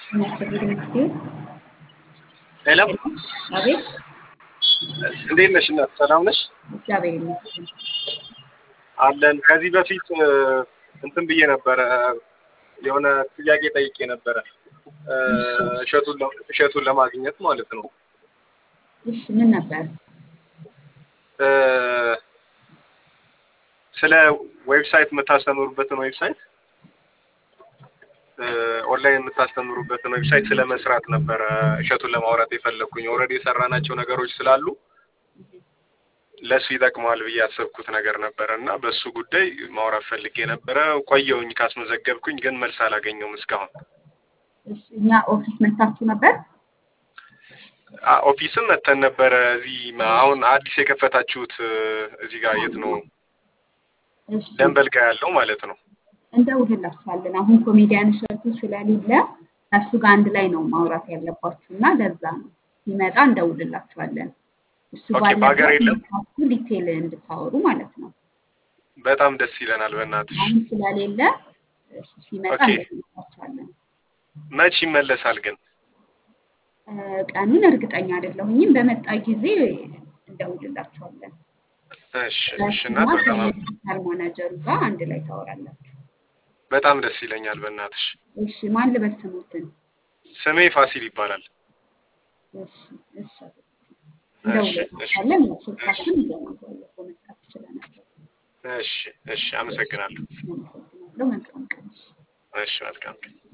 እግዚአብሔር ይመስገን። ሄሎ አቤት እንዴት ነሽ እናት? ሰላም ነሽ? እግዚአብሔር ይመስገን። አለን። ከዚህ በፊት እ፣ እንትን ብዬ ነበረ የሆነ ጥያቄ ጠይቄ ነበረ እ፣ እሸቱን ለ- እሸቱን ለማግኘት ማለት ነው። እሺ ምን ነበር? እ፣ ስለ ዌብሳይት የምታስተምሩበትን ዌብሳይት እ፣ ኦንላይን የምታስተምሩበትን ዌብሳይት ስለ መስራት ነበረ እሸቱን ለማውራት የፈለግኩኝ። ኦልሬዲ የሰራናቸው ነገሮች ስላሉ ለእሱ ይጠቅመዋል ብዬ ያሰብኩት ነገር ነበረ እና በእሱ ጉዳይ ማውራት ፈልጌ ነበረ። ቆየውኝ ካስመዘገብኩኝ፣ ግን መልስ አላገኘውም እስካሁን። እሺ እኛ ኦፊስ መታችሁ ነበር? አ- ኦፊስም መተን ነበረ። እዚህ ማ- አሁን አዲስ የከፈታችሁት እ፣ እዚህ ጋር የት ነው? እሺ ደንበል ጋር ያለው ማለት ነው። እንደውልላችኋለን። አሁን ኮሜዲያን እሸቱ ስለሌለ ከእሱ ጋር አንድ ላይ ነው ማውራት ያለባችሁ እና ለዛ ነው ሲመጣ እንደውልላችኋለን። እሱ ኦኬ፣ በሀገር ባለበት የለም? መታችሁ ዲቴል እንድታወሩ ማለት ነው። በጣም ደስ ይለናል። በእናትሽ አሁን ስለሌለ እሱ ሲመጣ ኦኬ። እንደውልላችኋለን። መች ይመለሳል ግን? እ፣ ቀኑን እርግጠኛ አይደለሁኝም። በመጣ ጊዜ እንደውልላችኋለን። እሺ እሺ። ከእሱና እናት በጣም ከዲጂታል ማናጀሩ ጋር አንድ ላይ ታወራላችሁ። በጣም ደስ ይለኛል። በእናትሽ እሺ ማን ልበል ስሙትን? ስሜ ፋሲል ይባላል። እሺ እሺ እሺ እሺ እንደውልላችኋለን። ያው ስልካችን ይዘናል። ባለፈው መስጠት ስለነበር እሺ እሺ። አመሰግናለሁ። አመሰግናለሁ። መልካም ቀን። እሺ መልካም